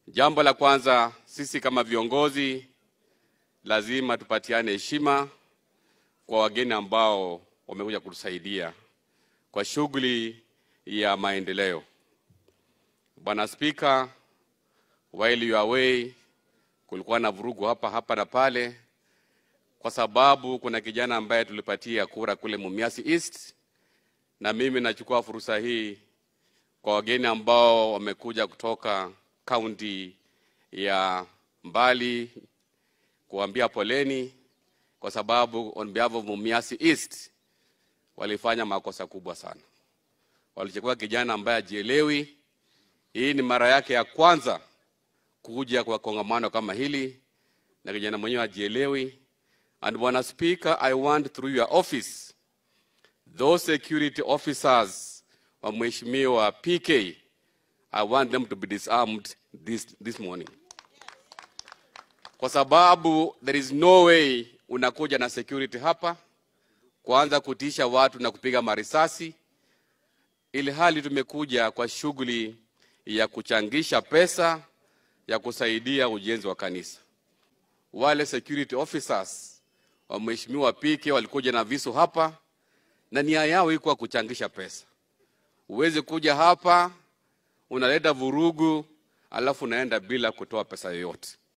Jambo la kwanza, sisi kama viongozi lazima tupatiane heshima kwa wageni ambao wamekuja kutusaidia kwa shughuli ya maendeleo. Bwana Spika, while you are away, kulikuwa na vurugu hapa hapa na pale, kwa sababu kuna kijana ambaye tulipatia kura kule Mumias East, na mimi nachukua fursa hii kwa wageni ambao wamekuja kutoka kaunti ya mbali kuambia poleni, kwa sababu on behalf of Mumias East walifanya makosa kubwa sana. Walichukua kijana ambaye ajielewi. Hii ni mara yake ya kwanza kuja kwa kongamano kama hili, na kijana mwenyewe ajielewi. And Bwana Speaker, I want through your office those security officers wa Mheshimiwa PK, I want them to be disarmed this, this morning, kwa sababu there is no way unakuja na security hapa kuanza kutisha watu na kupiga marisasi, ili hali tumekuja kwa shughuli ya kuchangisha pesa ya kusaidia ujenzi wa kanisa. Wale security officers wa Mheshimiwa PK walikuja na visu hapa na nia yao iko kuchangisha pesa. Uwezi kuja hapa unaleta vurugu alafu unaenda bila kutoa pesa yoyote.